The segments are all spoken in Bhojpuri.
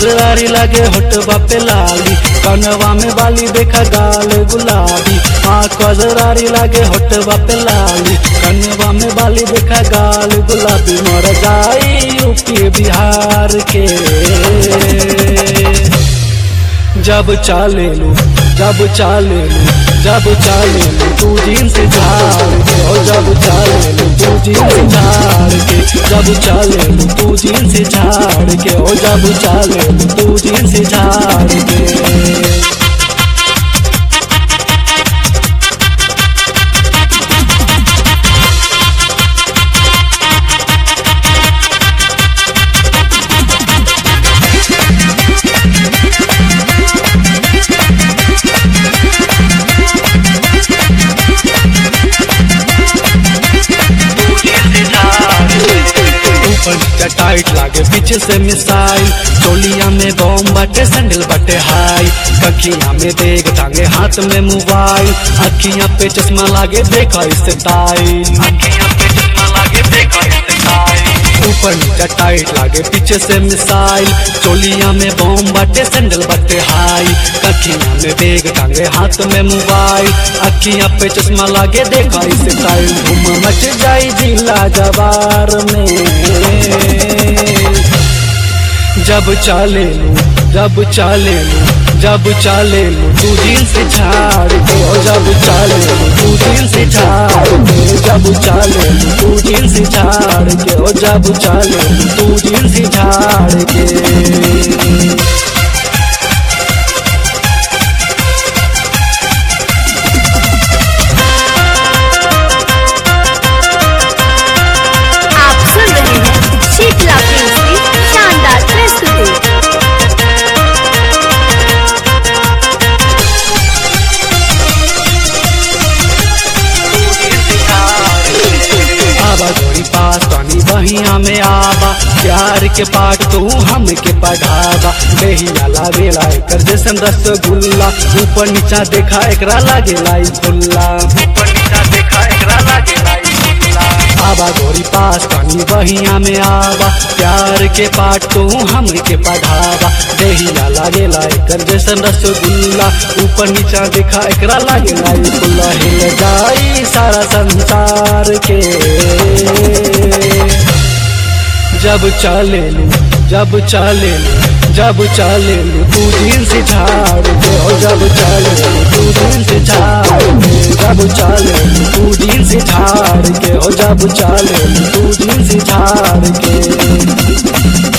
कजरारी लगे होटवा पे लाली कनवा में बाली देखा गाल गुलाबी हाँ कजरारी लगे होटवा पे लाली कनवा में बाली देखा गाल गुलाबी मर जाई यूपी बिहार के जब चाले लू जब चाले लू जब चाले लू तू जींस झाड़ के ओ जब चाले लू तू जींस झाड़ के जब चाले लू तू जींस झाड़ के ओ जब चाले लू तू जींस झाड़ के ऊपर नीचे टाइट लागे पीछे से मिसाइल चोलिया में बॉम बाटे सैंडल बाटे हाई कखिया में देख टांगे हाथ में मोबाइल अखियां पे चश्मा लागे देखा इससे टाइल अखियां पे चश्मा लागे देखा इससे टाइल ऊपर नीचे टाइट लागे पीछे से मिसाइल चोलिया में बॉम बाटे सैंडल बाटे हाई कखिया में बेग टांगे हाथ में मोबाइल अखियां पे चश्मा लागे देखा इसे टाइल धूम मच जाई जिला जवार में जब चाले लू जब चाले लू जब चाले लू तू जींस झाड़ के ओ जब चाले लू तू जींस झाड़ के जब चाले लू तू जींस झाड़ के ओ जब चाले लू तू जींस झाड़ के आप सुन रहे हैं शीतला फिल्म की शानदार प्रस्तुति आवा जोड़ी पास पानी बहिया में आवा प्यार के पाठ तू हम के पढ़ावा बेहिया लागेला एकर जैसन रसगुल्ला ऊपर नीचा देखा एकरा लागेला ई फुल्ला ऊपर नीचा देखा एकरा लागेला ई फुल्ला आवा गोरी पास पानी बहिया में आवा प्यार के पाठ तू हम के पढ़ावा देहिया लागेला एकर जैसन रसगुल्ला ऊपर नीचा देखा एकरा लागेला ई फुल्ला हिल जाई सारा संसार के जब चाले लू जब चाले लू जब चाले लू तू जींस झाड़ के ओ जब चाले लू तू जींस झाड़ के जब चाले लू तू जींस झाड़ के ओ जब चाले लू तू जींस झाड़ के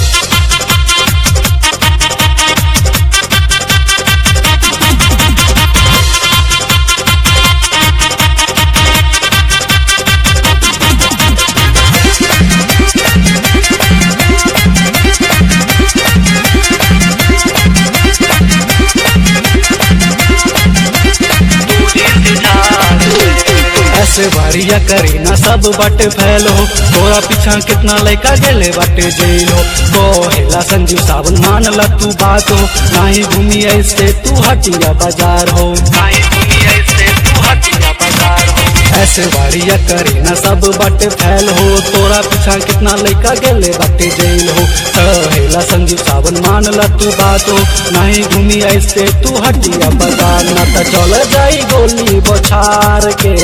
ऐसे बारिया करी ना सब बाटे फैल हो तोरा पीछा कितना लड़का गेले बाटे जेल हो कोहेला संजीव सावन मान ला तू बात हो नाही घूमी ऐसे तू हटिया बाजार हो नाही घूमी ऐसे तू हटिया बाजार हो ऐसे बारिया करी ना सब बाटे फैल हो तोरा पीछा कितना लड़का गेले बाटे जेल हो कहेला संजीव सावन मान ला तू बात हो नहीं घूमी ऐसे तू हटिया बाजार ना तो चल जाई गोली बछार के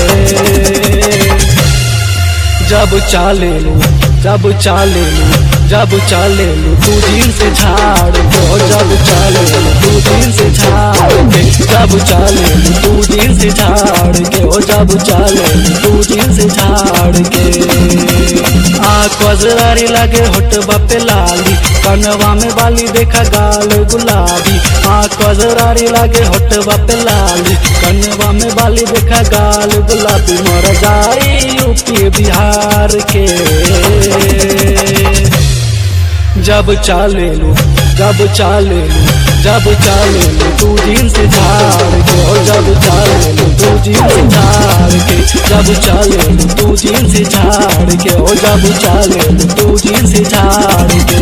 जब चाले लू जब चाले लू जब चाले लू तू जींस झाड़ के ओ जब चाले लू तू जींस झाड़ के जब चाले लू तू जींस झाड़ के ओ जब चाले लू तू जींस झाड़ के आ कजरारी लगे होटवा पे लाली कनवा में बाली देखा गाल गुलाबी आ कजरारी लगे होटवा पे लाली कनवा में बाली देखा गाल गुलाबी मर जाई यूपी बिहार के जब चाले लू जब चाले लू जब चाले लू तू जींस झाड़ के ओ जब चाले लू तू जींस झाड़ के जब चाले लू तू जींस झाड़ के ओ जब चाले लू तू जींस झाड़ के